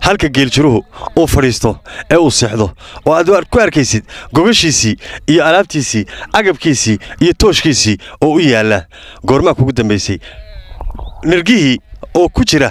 halka geeljiruhu uu fadhiisto ee uu seexdo oo aad ku arkaysid gogashiisii iyo alaabtiisii agabkiisii iyo tooshkiisii oo u yaalla goormaa kugu dambaysay nirgihii oo ku jira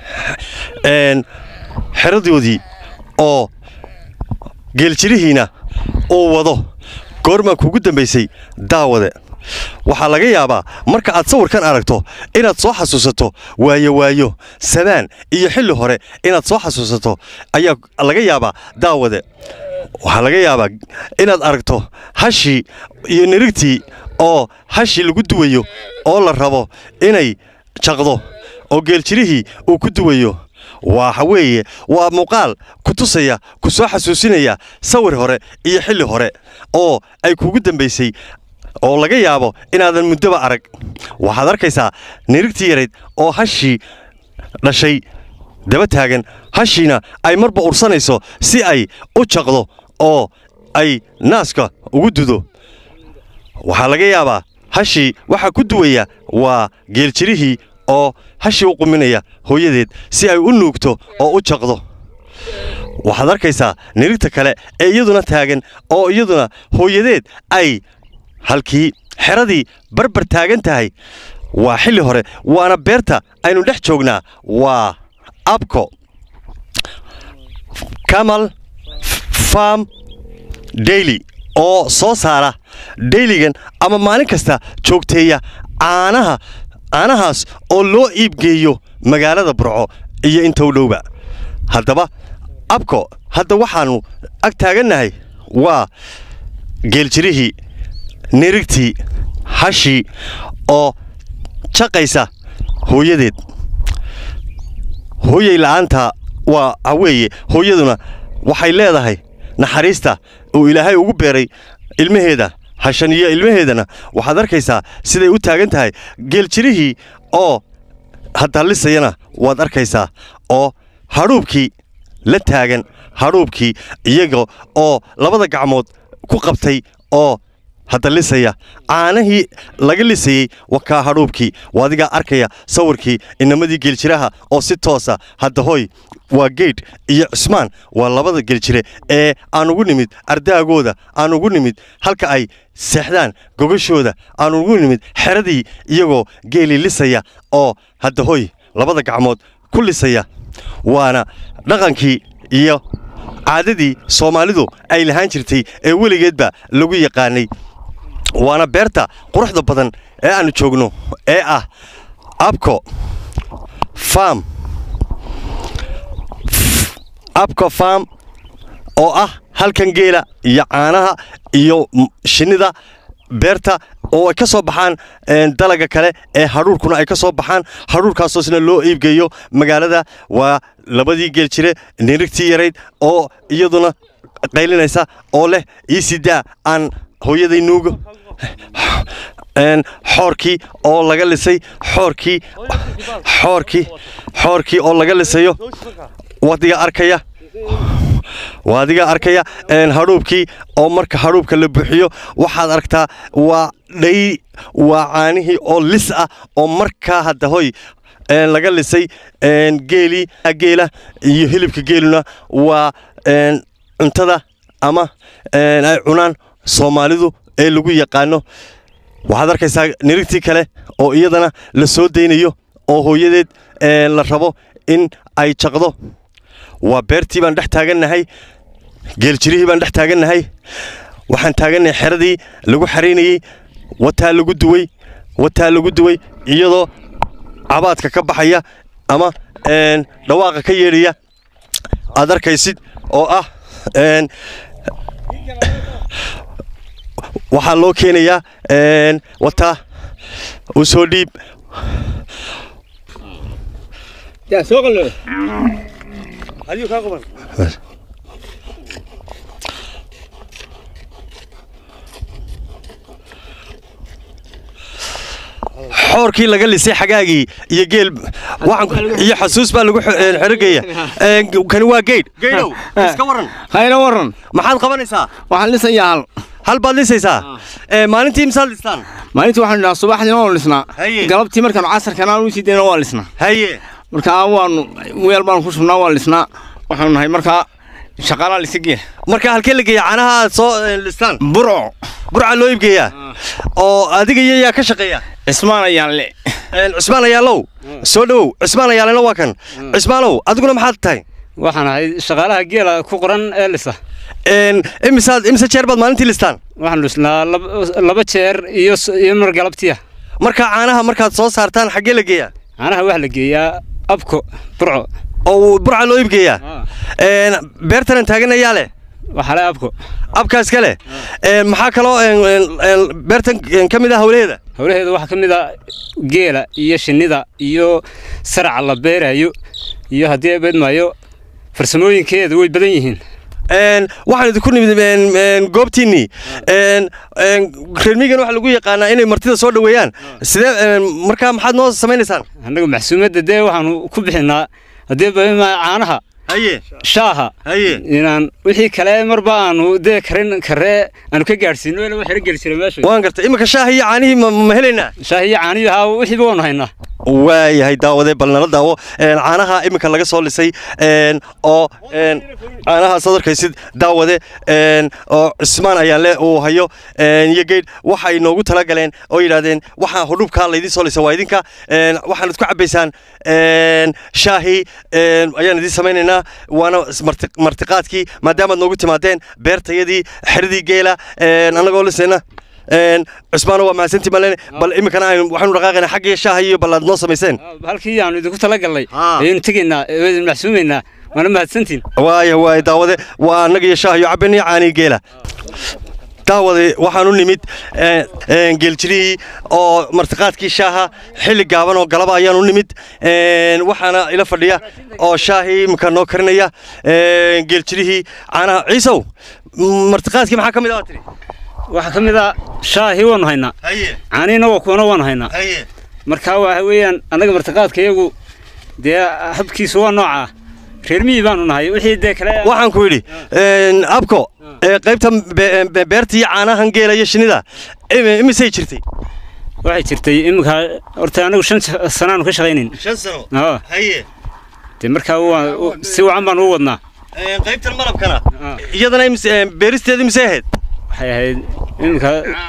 xeradoodii oo geeljirihiina uu wado goormaa kugu dambaysay daawade waxaa laga yaabaa marka aad sawirkan aragto inaad soo xasuusato waayo waayo sabaan iyo xilli hore inaad soo xasuusato ayaa laga yaabaa daawade waxaa laga yaabaa inaad aragto hashii iyo nirigtii oo hashii lagu duwayo oo la rabo inay jaqdo oo geeljirihii uu ku duwayo waxa weeye waa muuqaal ku tusaya ku soo xasuusinaya sawir hore iyo xilli hore oo ay kugu dambaysay oo laga yaabo inaadan muddoba arag waxaad arkaysaa nirigtii yarayd oo hashii dhashay daba taagan hashiina ay marba ursanayso si ay u jaqdo oo ay naaska ugu dudo waxaa laga yaabaa hashii waxaa ku duwaya waa geeljirihii oo hashii u quminaya hooyadeed si ay u nuugto oo u jaqdo waxaad arkaysaa nirigta kale ee iyaduna taagan oo iyaduna hooyadeed ay halkii xeradii barbar taagan tahay waa xilli hore waana beerta aynu dhex joognaa waa abco kamal farm daily oo soo saara dayligan ama maalin kasta joogteeya caanaha caanahaas oo loo iibgeeyo magaalada burco iyo inta u dhowba haddaba abco hadda waxaannu ag taagannahay waa geeljirihii nirigtii hashii oo jaqaysa hooyadeed hooyay la'aanta waa haweeye hooyaduna waxay leedahay naxariista uu ilaahay ugu beeray ilmaheeda hashan iyo ilmaheedana waxaad arkaysaa siday u taagan tahay geeljirihii oo hadallisayana waad arkaysaa oo hadhuubkii la taagan hadhuubkii iyaga oo labada gacmood ku qabtay oo hadallisaya caanahii laga lisayey wakaa hadhuubkii waa adigaa arkaya sawirkii inamadii geeljiraha oo si toosa hadda hoy waa geydh iyo cusmaan waa labada geeljire ee aan ugu nimid ardaagooda aan ugu nimid halka ay seexdaan gogashooda aan ugu nimid xeradii iyagoo geeli lisaya oo hadda hoy labada gacmood ku lisaya waana dhaqankii iyo caadadii soomaalidu ay lahaan jirtay ee weligeedba lagu yaqaanay waana beerta quruxda badan ee aannu joogno ee ah abco farm abco farm oo ah halkan geela iyo caanaha iyo shinnida beerta oo ay ka soo baxaan dalaga kale ee hadhuurkuna ay ka soo baxaan hadhuurkaasoosna loo iibgeeyo magaalada waa labadii geel jire nirigtii yarayd oo iyaduna qaylinaysa oo leh iisidaa aan hooyaday nuugo xoorkii oo laga lisay xoorkii xoorkii xoorkii oo laga lisayo wadiga arkaya waa adiga arkaya hadhuubkii oo marka hadhuubka la buuxiyo waxaad aragtaa waa dhay waa caanihii oo lis ah oo markaa hadda hoy laga lisay geelii geela iyo hilibka geeluna waa cuntada ama ay cunaan soomaalidu ee lagu yaqaano waxaad arkaysaa nirigtii kale oo iyadana la soo daynayo oo hooyadeed la rabo in ay jaqdo waa beertii baan dhex taagannahay geeljirihii baan dhex taagannahay waxaan taagannahay xeradii lagu xaraynayey wataa lagu duway wataa lagu duway iyadoo cabaadka ka baxaya ama dhawaaqa ka yeedhaya aad arkaysid oo ah waxaa loo keenayaa wataa u soo dhiib xoorkii laga lisay xagaagii iyo geel iyo xasuus baa lagu xerigaya kani waa geydh geydhow iska waran hayna waran maxaad qabanaysaa waxaan lisayaa hal hal baad lisaysaa maalintii misaad listaan maalintii waxaan idhaha subaxdiina waan lisnaa Haye. galabtii markaanu casarkana aan usii dayna waan lisnaa haye markaa waanu weel baanu ku shubnaa waan lisnaa waxaanu nahay markaa shaqaalaa lisigiya marka halkee la geeya caanaha aad soo een, listaan burco burca loo iibgeeyaa oo adiga iyo yaa ka shaqeeya cismaan ayaan le Een, cismaan ayaalow soo dhowow cismaan ayaalena waa kan cismaanow adiguna maxaad tahay waxaan ahay shaqaalaha geela ku qoran ee lisa Een, imisaad imise jeer baad maalintii listaan waxaan dhisnaa lab- laba jeer iyo s- iyo mar galabtiya marka caanaha markaad soo saartaan xaggee la geeyaa caanaha waxaa la geeyaa abko burco oo burca loo iibgeeyaa Ah. Een, beertanan taagan ayaa leh waxaa le abko abkaas kale Een, maxaa kaloo een, een, een, beertan een, ka mid ah hawlaheeda howlaheeda waxaa ka mid a geela iyo shinnida iyo saraca la beerayo iyo haddii beedmaayo farsamooyinkeeda way badan yihiin Een, waxaan idinku nimid een, een, goobtiinnii Een, een, reer miyigan waxaa lagu yaqaanaa inay martida soo dhoweeyaan sidee een, markaa maxaad noo samaynaysaan annaga maxsuumadda dee waxaanu ku bixinaa haddii beedmaayo caanaha haye shaaha haye inaan wixii kale marba aanu dee karin karee aanu ka gaadhsiino ila waxira geli jiray meesha waan gartay iminka shaahi iyo caanihii ma ma helaynaa shaahi iyo caaniyo haa wixiiba waanu haynaa waayahay daawade bal nala daawo Een, caanaha iminka laga soo lisay een, oo een, caanahaas aad arkaysid daawade een, oo cismaan ayaanle uu hayo een, iyo geydh waxay noogu talagaleen oo yidhaahdeen waxaa hudhubkaa laydin soo lisa waa idinka een, waxaanad ku cabbaysaan een, shaahi een, ayaan idin samaynaynaa waana marti- martiqaadkii maadaamaad noogu timaadeen beertayadii xeradii geela een, annagoo lisayna een, cusmaano waa mahadsantii malen bal iminkana aynu waxaanu dhaqaaqaynaa xaggii shaaha iyo bal aad noo samayseen halkii aanu idinku talagalnay Ah. ayaynu tegaynaa idin maxsuumaynaa waana mahadsantiin waaya waaya daawade waa annaga iyo shaah iyo cabin iyo caanii geela daawade waxaan u nimid een, een, geeljirihii oo martiqaadkii shaaha xilli gaaban oo galaba ayaan u nimid een, waxaana ila fadhiya oo shaahii iminka noo karinaya een, geeljirihii caanaha ciisow m- martiqaadkii maxaa ka mid ah tiri waxaa ka mid a shaahii waanu haynaa haye caaniina waa kuwana waanu haynaa haye marka waxa weeyaan annaga martiqaadka iyagu dee habkiisu waa noocaa reer miyi baanu nahay wixii dee kale waxaan ku yidhi een, abko ee, qaybta be- be- beerta iyo caanahan geela iyo shinnida imi- imisay jirtay waxay jirtay iminka horta anagu shan sanaanu ka shaqaynayn shan sano aa haye dee markaa waa u- si wacan baanu u wadnaa qaybtan malabkana Ah. iyadana imise- beeristeeda imisay ahayd waxay ahayd iminka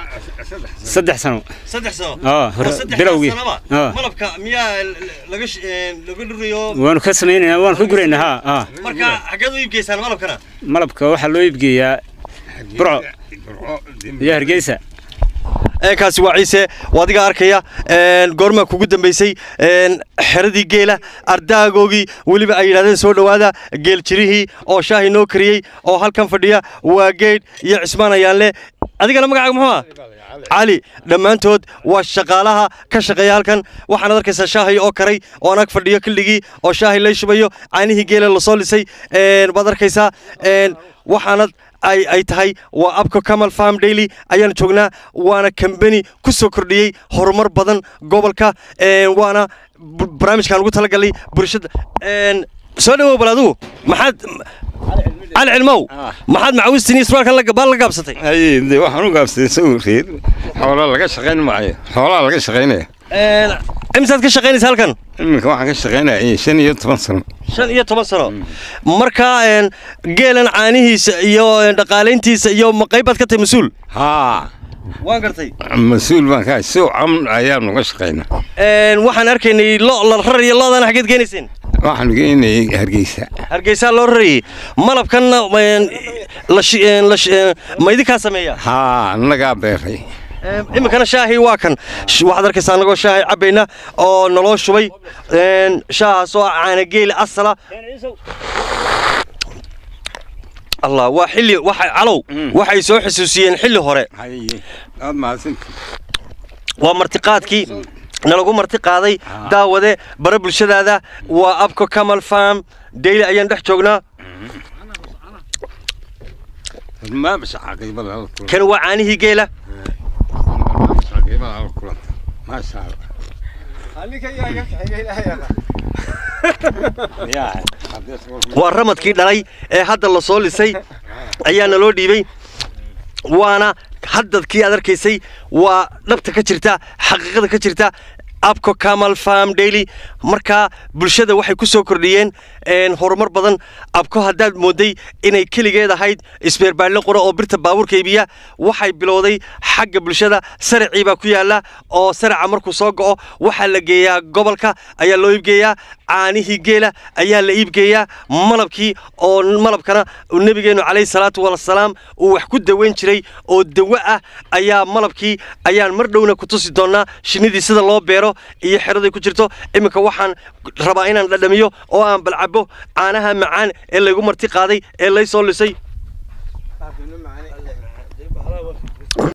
saddex sano saddex sano aa hore bilowgii aa malabka miyaa laga laga dhurayo waanu ka samaynaynaa waanu ka guraynaa haa aa marka xaggeed u iibgeysaan malabkana malabka waxaa loo iibgeeyaa burco iyo hargeysa kaasi waa ciise waa adiga arkaya een, goormaa kugu dambaysay een, xeradii geela ardaagoogii weliba ay yidhahdeen soo dhowaada geel jirihii oo shaahi noo kariyey oo halkan fadhiya waa geydh iyo cismaan ayaanle adigana magacaaga muxuu ah cali dhammaantood waa shaqaalaha ka shaqeeya halkan waxaanaad arkaysaa shaahi oo karay oo anag fadhiyo killigii oo shaahi lay shubayo caanihii geela lasoo lisay een, baad arkaysaa een, waxaanad ay ay tahay waa abka kamal farm daily ayaanu joognaa waana kambani ku soo kordhiyey horumar badan gobolka een, waana bu- barnaamijkaan ugu talagalay bulshada een, soo dhawow bal adigu maxaad cali cilmow maxaad macawistiin iyo surwaalkan la- baa la gaabsatay haye de waxaan u gaabsaday sawirkeed xoolaa laga shaqayn maayo xoolaa laga shaqaynaya Een, imisaad ka shaqaynaysa halkan iminka waxaan ka shaqaynaya shan iyo toban sano shan iyo toban sano marka een, geelan caanihiisa iyo een, dhaqaalayntiisa iyo ma qaybaad ka tahay mas-uul haa waan gartay mas-uul baan ka si cam ayaanu uga shaqaynaa Een, waxaan arkaynay lo la rarayo loodana xaggeed geenayseen waxaanu geynayay hargeysa hargeysaa loo rarayey malabkanna een, la shi- een, la shi- een, ma idinkaa sameeya haa annagaa beeray Een, iminkana shaahi waa kan Sh- waxaad arkaysaa annagoo shaahi cabbayna oo naloo shubay een, shaahaas oo ah caanageeli asala allah waa xilli waxa calow waxay soo xusuusiyeen xilli hore haye aad mahadsanti waa martiqaadkii nalagu marti qaaday daawade bara bulshadaada waa abko kamal farm daily ayaan dhex joognaa ma basha caqiibada la kulanta kan waa caanihii geela caqiibada la kulanta maasha allah yaa waa ramadkii dhalay ee hadda la soo lisay ayaa naloo dhiibay waana haddadkii aad arkaysay waa dhabta ka jirta xaqiiqada ka jirta abco camal farm daily markaa bulshada waxay ku soo kordhiyeen horumar badan abko haddaad mooday inay keligeed ahayd isbeerbaadle qura oo birta baabuurka iibiya waxay bilowday xagga bulshada saracii baa ku yaalla oo saraca markuu soo go'o waxaa la geeyaa gobolka ayaa loo iibgeeyaa caanihii geela ayaa la iibgeeyaa malabkii oo malabkana nebigeennu calayhi salaatu wasalaam uu wax ku daweyn jiray oo dawo ah ayaa malabkii ayaan mar dhowna ku tusi doonnaa shinnidii sida loo beero iyo xeraday ku jirto iminka waxaan rabaa inaan dhadhamiyo oo aan balcabo caanaha macaan ee laygu marti qaaday ee lay soo lisay